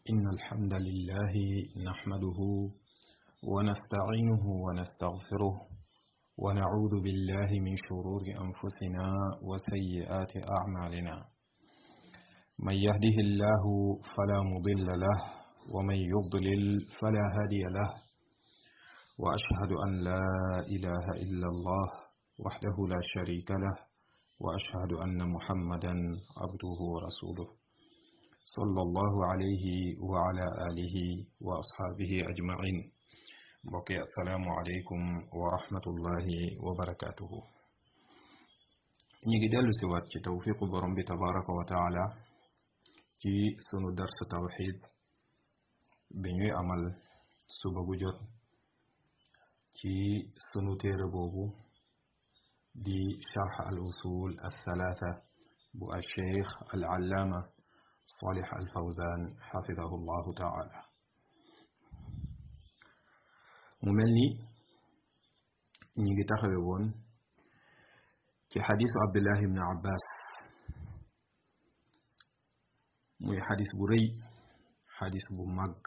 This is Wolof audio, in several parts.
إن الحمد لله نحمده ونستعينه ونستغفره ونعوذ بالله من شرور أنفسنا وسيئات أعمالنا من يهده الله فلا مضل له ومن يضلل فلا هادي له وأشهد أن لا إله إلا الله وحده لا شريك له وأشهد أن محمدا عبده ورسوله صلى الله عليه وعلى آله وأصحابه أجمعين بقي السلام عليكم ورحمة الله وبركاته ñi ngi dellu si waat ci tawfiqu borom bi tabaraka wa taala ci sunu dars tawxid bi ñuy amal suba gu jot ci sunu téere boobu di sharx al usul al thalatha bu al cheikh al allaama salih al fawzan xafidahu llahu taala mu mel ni ñi ngi taxawe woon ci xadisu abdullah ibn abbas muy xadis bu rëy xadis bu mag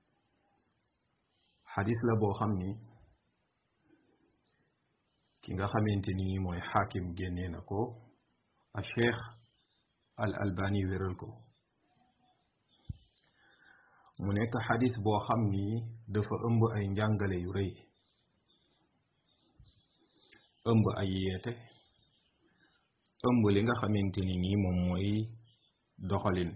xadis la boo xam ni ki nga xamante ni mooy xaakim génnee na ko a cheikh al albani wéral ko mu nekk xadis boo xam ni dafa ëmb ay njàngale yu rëy ëmb ay yeete ëmb li nga xamante ni nii moom mooy doxalin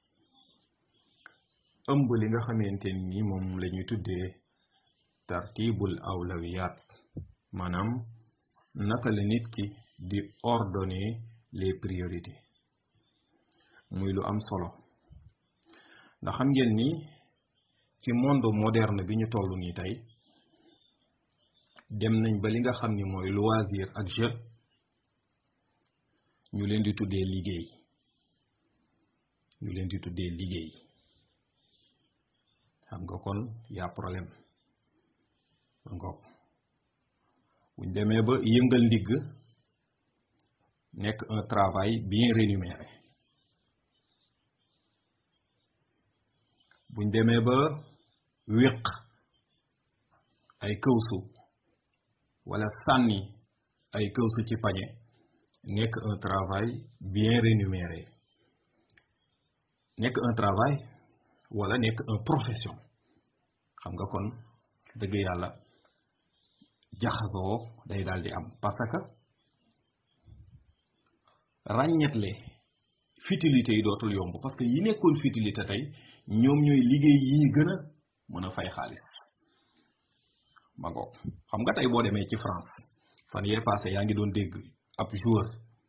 ëmb li nga xamante ni nii moom la ñuy tuddee tartibul awlawiyat maanaam naka la nit ki di ordonner les priorités muy lu am solo ndax xam ngeen ni ci monde moderne bi ñu toll nii tey dem nañ ba li nga xam ni mooy loisir ak jeu ñu leen di tuddee liggéey ñu leen di tuddee liggéey xam nga kon y'a problème ngoog buñ demee ba yëngal ndigg nekk un travail bien rémunéré buñ demee ba wéq ay këwsu wala sànni ay këwsu ci pañe nekk un travail bien rémunéré nekk un travail wala nekk un profession xam nga kon dëgg yàlla jaxasoo day daal di am parce que ràññetle futilité yi dootul yomb parce que yi nekkoon futilité tey ñoom ñooy liggéey yi gën a mën a fay xaalis ma ngoog xam nga tey boo demee ci France fan yee passé yaa ngi doon dégg ab joueur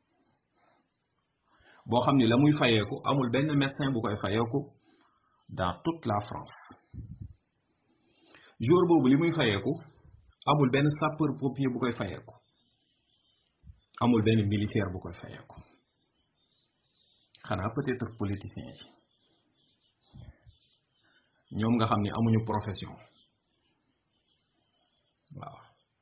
boo xam ni la muy fayeeku amul benn médecin bu koy fayeeku dans toute la France joueur boobu li muy fayeeku amul benn sapeur pompier bu koy fayeeku amul benn militaire bu koy fayeeku xanaa peut-être politiciens yi ñoom nga xam ni amuñu profession waaw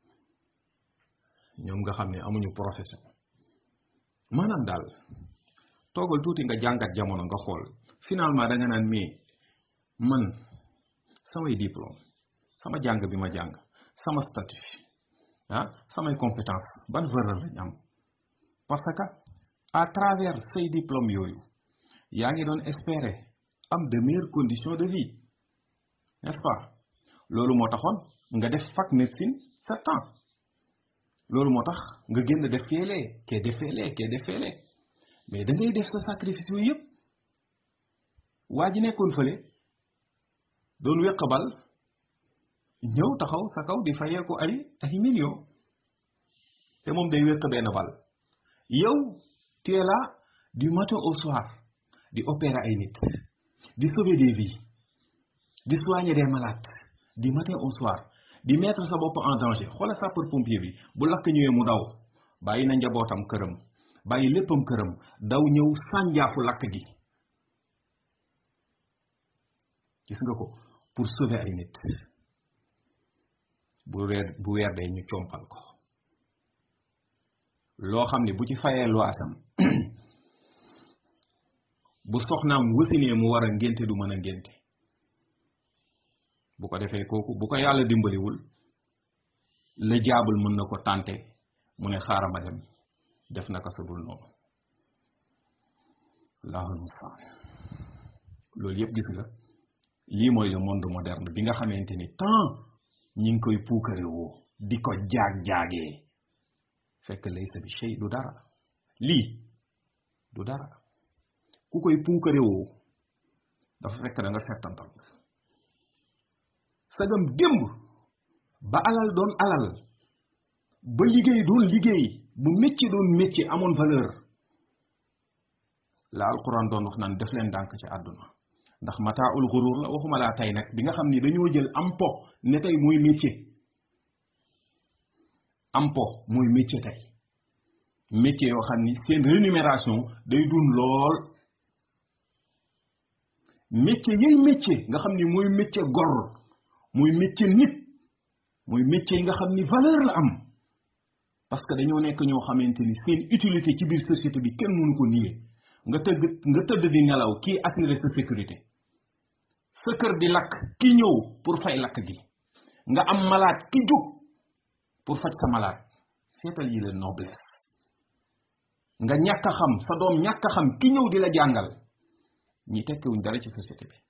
ñoom nga xam ne amuñu profession maanaam daal toogal tuuti nga jàngat jamono nga xool finalement da nga naan mais man samay diplôme sama jàng bi ma jàng sama statut ah samay compétence ban valeur lañ am parce que à travers say diplôme yooyu yaa ngi doon espérer am de meilleures conditions de vie n'est-ce pas loolu moo taxoon nga def fac médecine sept ans loolu moo tax nga génn def feelee kee defeelee kee defeelee mais da ngay def sa sacrifice yooyu yëpp waa ji nekkoon fële doon wéq bal ñëw taxaw sa kaw di fayeeku ay ay millions te moom day wéq benn bal yow tu es là du matin au soir di opérer ay nit di sauver des vies di soigner des malades du matin au soir di mettre sa bopp en danger xoolal sapeur pompier bi bu lakk ñëwee mu daw bàyyi na njabootam këram bàyyi léppam këram daw ñëw sànjaafu lakk gi gis nga ko pour sauver ay nit bu weer bu weer dee ñu compal ko loo xam ne bu ci fayee loisam bu soxnaam wasinee mu war a ngénte du mën a ngénte bu ko defee kooku bu ko yàlla dimbaliwul la jaabul mën na ko tànte mu ne xaaral ma dem def naka sa dul noonu allahul mustaan loolu yëpp gis nga lii mooy le monde moderne bi nga xamante ni temps ñi ngi koy puukare woo di ko jaag-jaagee fekk laysa bi shay du dara lii du dara ku koy puukare woo dafa fekk da nga settantal sagam démb ba alal doon alal ba liggéey doon liggéey bu métier doon métier amoon valeur la alquran doon wax naan def leen dànk ci àdduna ndax mataaul xurur la waxuma laa tey nag bi nga xam ni dañoo jël am po ne tey mooy métier am po mooy métier tey métier yoo xam ni seen rémunération day dun lool métier yay métier nga xam ni mooy métier gor mooy métier nit mooy métier yi nga xam ni valeur la am parce que dañoo nekk ñoo xamante ni seen utilité ci biir société bi kenn mënu ko nier nga tëgg nga tëdd di nelaw kii assurer sa sécurité sa kër di lakk ki ñëw pour fay lakk gi nga am malade ki jóg pour faj sa malade seetal yi la noblesse nga ñàkk a xam sa doom ñàkk a xam ki ñëw di la jàngal ñi tekkiwuñ dara ci société bi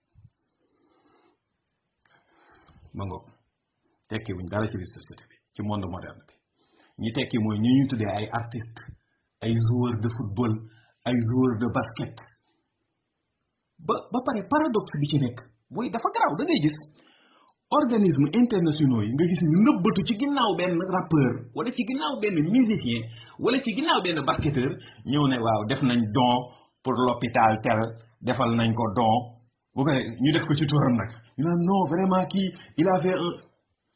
ma ngoog tekkiwuñ dara ci biir société bi ci monde moderne bi ñi tekki mooy ñi ñuy tuddee ay artiste ay joueur de football ay joueur de basket ba ba pare paradoxe bi ci nekk booy dafa garaaw da ngay gis organisme internationaux yi nga gis ñu nëbbatu ci ginnaaw benn rappeur wala ci ginnaaw benn musicien wala ci ginnaaw benn basketteur ñëw ne waaw def nañ don pour l'hôpital tel defal nañ ko don bu ko ñu def ko ci turam nag ñu naan non vraiment kii il a fait un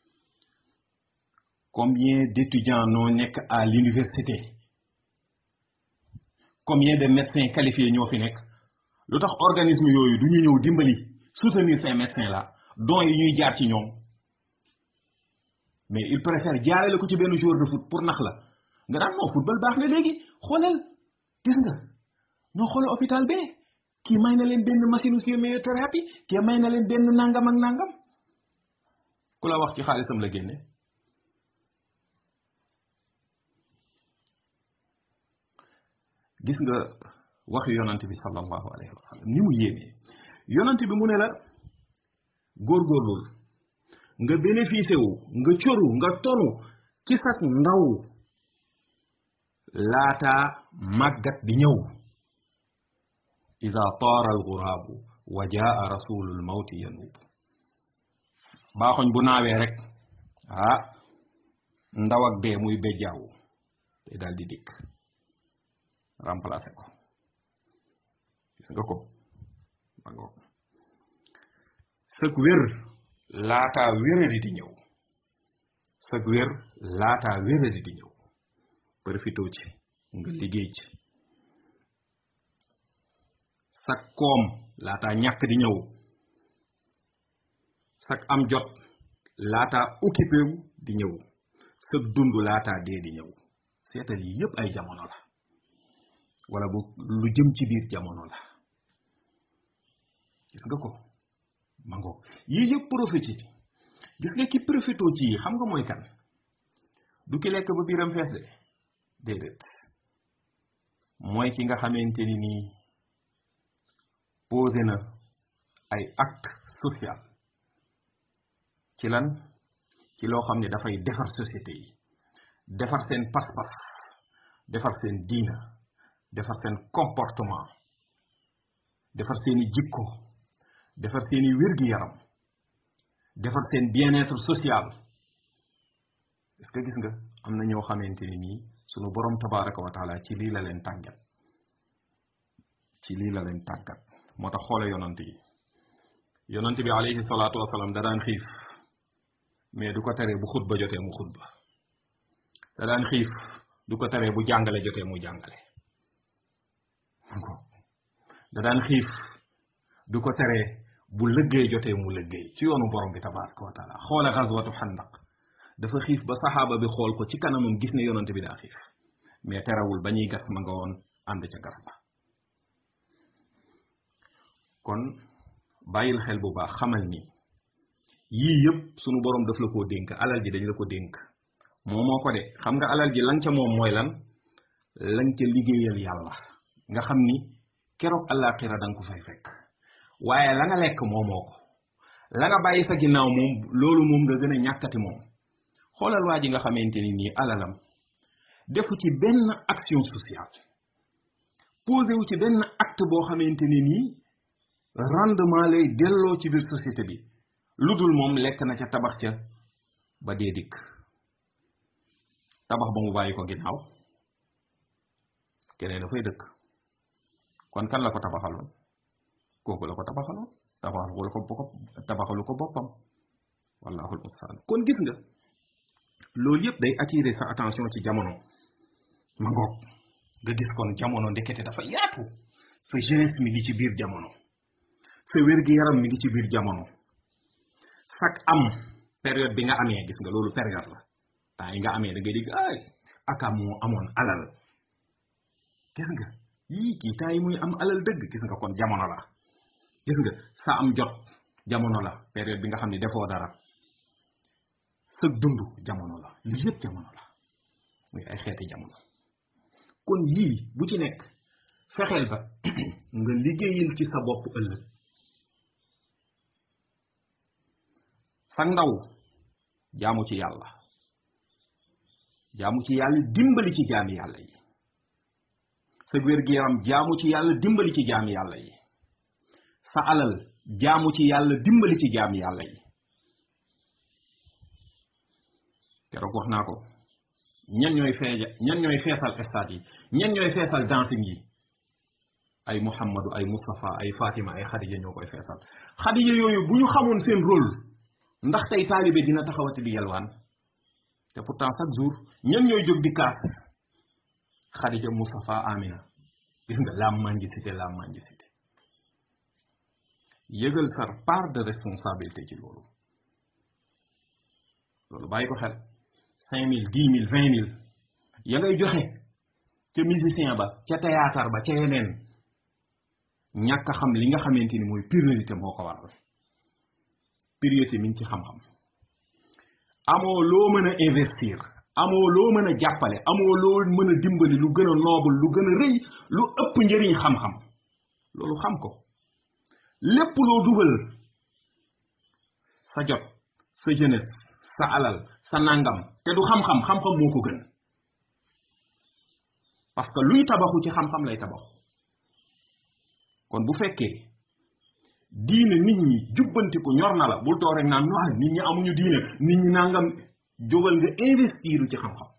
combien d'étudiants noo nekk à l'université combien de médecins qualifiés ñoo fi nekk lu tax organisme yooyu du ñu ñëw dimbali soutenir ces médecins là dons yi ñuy jaar ci ñoom mais il préfère jaarale ko ci benn joueur de foot pour nax la nga daan moo football baax na léegi xoolal gis nga noo xoolal hôpital bee kii may na leen benn machine chimiothérapie kii may na leen benn nangam ak nangam ku la wax ci xaalisam la génne gis nga waxi yonante bi sallallahu alayhi wa sallam ni mu yéemee yonante bi mu ne la góorgóorlul nga bénéficié wu nga coru nga tonu ci sak ndaw laata màggat di ñëw ida taara alxuraabu wa jaa rasulul mawti yanuub baaxoñ bu naawee rek ah ndaw ak dee muy bejjaawu te daal di dikk remplacé ko gis nga ko ma ngoog sëg wér laataa wéradi di ñëw sëg wér laataa wéradi di ñëw profité ci nga liggéey ci sag koom laataa ñàkk di ñëw sag am jot laataa occupé wu di ñëw sag dund laataa dee di ñëw seetal yi yépp ay jamono la wala bu lu jëm ci biir jamono la gis nga ko mango yii yëpp profité ci gis nga ki profité ci yi xam nga mooy kan du ki lekk ba biiram fees de déedéet mooy ki nga xamante ni nii posé na ay acte social ci lan ci loo xam ne dafay defar société yi defar seen pas-pas defar seen diina defar seen comportement defar seeni jikko defar seeni wér-gi-yaram defar seen bien-être social est-ce que gis nga am na ñoo xamante ni nii sunu borom tabaraka wa taala ci lii la leen tàggat ci lii la leen tàggat moo tax xoole yonant yi yonant bi alayhi salaatu wasalaam da daan xiif mais du ko teree bu xutba jotee mu xutba da daan xiif du ko teree bu jàngale jotee mu jàngale da daan xiif du ko teree bu lëggéey jotee mu lëggéey ci yoonu borom bi tabaraka wa taala xoole xaswatu xandaq dafa xiif ba saxaaba bi xool ko ci kanamam gis ne yonante bi daa xiif mais terewul ba ñuy gas ma nga woon ànd ca gas ba kon bàyyil xel bu baax xamal ni yii yëpp sunu borom daf la koo dénk alal ji dañ la ko dénk moo moo ko de xam nga alal ji lan ca moom mooy lan lan ca liggéeyal yàlla nga xam ni keroog àllaaxira da nga ko fay fekk waaye la nga lekk moomoo ko la nga bàyyi sa ginnaaw moom loolu moom nga gën a ñàkkati moom xoolal waa ji nga xamante ni nii alalam defu ci benn action sociale posé wu ci benn acte boo xamante ni nii rendement lay delloo ci biir société bi lu dul moom lekk na ca tabax ca ba dee dikk tabax ba mu bàyyi ko ginnaaw keneen dafay dëkk kon kan la ko tabaxaloon kooku la ko tabaxaloon tabaxalu ko tabaxalu ko boppam wallahul mustaan kon gis nga loolu yëpp day attirer sa attention ci jamono ma ngoog nga gis kon jamono ndekete dafa yaatu sa jeunesse mi ngi ci biir jamono sa wér-gi-yaram mi ngi ci biir jamono sak am période bi nga amee gis nga loolu période la temps yi nga amee da ngay dégg ay aka moo amoon alal gis nga yii kii temps yi muy am alal dëgg gis nga kon jamono la gis nga sa am jot jamono la période bi nga xam ne defoo dara sa dund jamono la lii yëpp jamono la muy ay xeeti jamono kon yii bu ci nekk fexeel ba nga liggéeyal ci sa bopp ëllëg sa ndaw jaamu ci yàlla jaamu ci yàlla dimbali ci jaami yàlla yi sa wér-gu-yaram jaamu ci yàlla dimbali ci jaami yàlla yi sa alal jaamu ci yàlla dimbali ci jaami yàlla yi keroog wax naa ko ñan ñooy feeja ñan ñooy feesal stade yi ñan ñooy feesal dancing yi ay Muhammadu ay Moustapha ay Fatima ay Khadija ñoo koy feesal Khadija yooyu bu ñu xamoon seen rôle ndax tey taalibe dina taxawati di yalwaan te pourtant chaque jour ñan ñooy jóg di kaas Khadija Moustapha Amina gis nga la mendicité la mendicité yëgal sa part de responsabilité ci loolu loolu bàyyi ko xel cinq mille dix mille vingt mille ya ngay joxe ca musicien ba ca théâtre ba ca yeneen ñàkk a xam li nga xamante ni mooy priorité moo ko waral priorité mi ngi ci xam-xam amoo loo mën a investir amoo loo mën a jàppale amoo loo mën a dimbali lu gën a noble lu gën a rëy lu ëpp njëriñ xam-xam loolu xam ko lépp loo dugal sa jot sa jeunesse sa alal sa nangam te du xam-xam xam-xam moo ko gën parce que luy tabaxu ci xam-xam lay tabaxu kon bu fekkee diine nit ñi jubbantiku ñor na la bul toog rek naan non nit ñi amuñu diine nit ñi nangam jógal nga investir ci xam-xam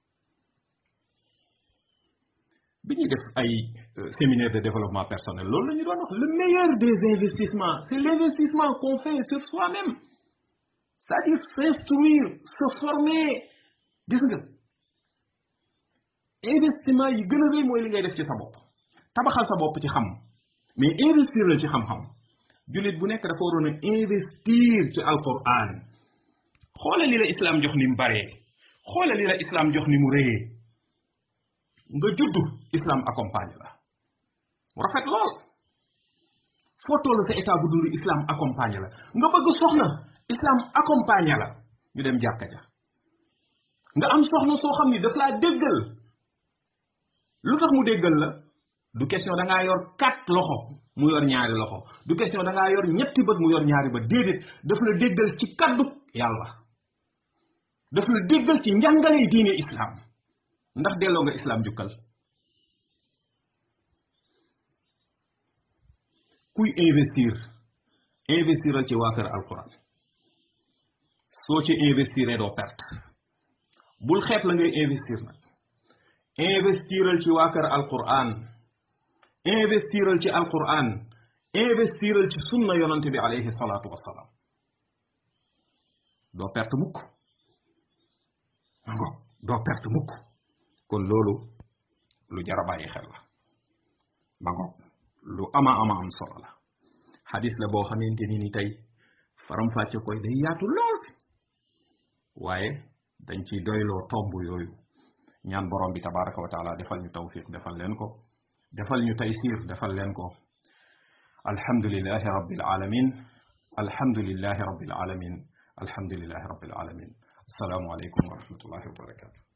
bi ñuy def ay séminaire de développement personnel loolu la ñu doon wax le meilleur des investissements c'est l'investissement qu'on fait sur soi-même c'est-à-dire s'instruire se former gis nga investissement yi gën a rëy mooy li ngay def ci sa bopp tabaxal sa bopp ci xam mais investir la ci xam-xam jullit bu nekk dafa waroon a investir ci alquran xoolal li la islam jox ni mu baree xoolal li la islam jox ni mu rëyee nga juddu islam accompagne la mu rafet lool foo toll sa état bu dund islam accompagne la nga bëgg soxna islam accompagne la ñu dem jàkka ja nga am soxna soo xam ni daf laa déggal lu tax mu déggal la du question da ngaa yor quatre loxo mu yor ñaari loxo du question da ngaa yor ñetti bët mu yor ñaari bët déedéet daf la déggal ci kaddu yàlla daf la déggal ci njàngale diine islam ndax delloo nga islam jukkal kuy investir investiral ci waa kër alquran soo ci investiree doo perte bul xeeb la ngay investir nag investiral ci waa kër alquran investiral ci alquran investiral ci sunna yonante bi alayhi salaatu wassalaam doo perte mukk ma ngo doo perte mukk kon loolu lu jar a bàyyi xel la ma ngo lu ama ama am solo la xadis la boo xamante ni ni tey faram-fàcce koy day yaatu lool waaye dañ ciy doyloo tomb yooyu ñaan borom bi tabaraka wa taala defal ñu tawfiq defal leen ko defal ñu taysir defal leen ko alhamdulillahi rabbil alamin alhamdulillahi rabbil alamin alhamdulillahi rabbil alamin assalaamu aleykum wa rahmatullahi wa barakatuh